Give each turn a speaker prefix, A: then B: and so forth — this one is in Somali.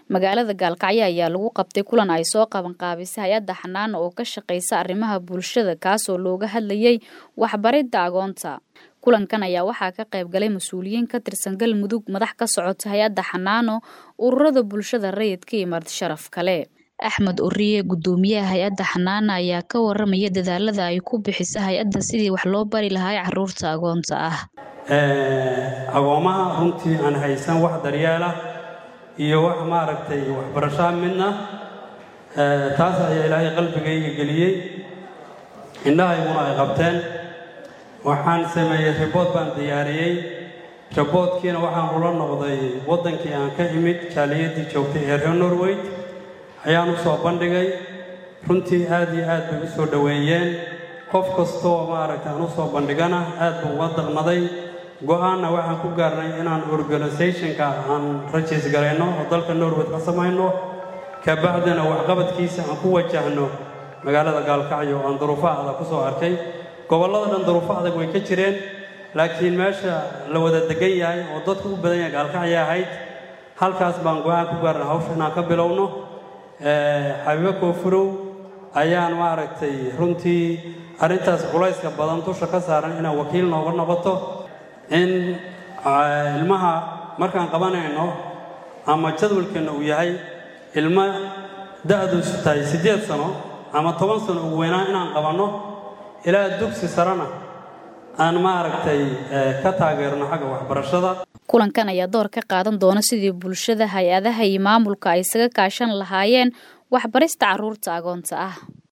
A: magaalada gaalkacyo ayaa lagu qabtay kulan ay soo qabanqaabisay hay-adda xanaana oo ka shaqaysa arrimaha bulshada kaasoo looga hadlayay waxbaridda agoonta kulankan ayaa waxaa ka qayb galay mas-uuliyiin ka tirsan galmudug madax ka socota hay-adda xanaano ururada bulshada rayidka iyo marti sharaf kale axmed uriye guddoomiyaha hay-adda xanaana ayaa ka waramaya dadaalada ay ku bixisa hay-adda sidii wax loo bari lahaa caruurta agoonta ah
B: agoomaha runtii aan haysan wax daryeela iyo wax maaragtay waxbarashaa midna taas ayaa ilaahay qalbigayga geliyey indhahayguna ay qabteen waxaan sameeyey ribood baan diyaariyey riboodkiina waxaan ula noqday waddankii aan ka imid jaaliyaddii joogtay ee reer norweyd ayaan u soo bandhigay runtii aad iyo aad bay u soo dhoweeyeen qof kastoo maaragtay aan u soo bandhigana aad buu uga daqnaday go-aanna waxaan ku gaarnay inaan organisationka aan rajiis garayno oo dalka norweyd ka samayno kabacdina waxqabadkiisa aan ku wajahno magaalada gaalkacyo oo aan duruufo adag ku soo arkay gobollada dhan duruufo adag way ka jireen laakiin meesha la wada degan yahay oo dadku u badan yahay gaalkacya ahayd halkaas baan go-aan ku gaarnay hawsha inaan ka bilowno xabiibo koofurow ayaan maaragtay runtii arrintaas culayska badan dusha ka saaran inaan wakiil nooga noqoto in ilmaha markaan qabanayno ama jadwalkeenna uu yahay ilmo da-duusu tahay siddeed sano ama toban sano ugu weynaan inaan qabanno ilaa dugsi sarena aan maaragtay ka taageerno xagga waxbarashada
A: kulankan ayaa door ka qaadan doona sidii bulshada hay-adaha iyo maamulka ay isaga kaashan lahaayeen waxbarista carruurta agoonta ah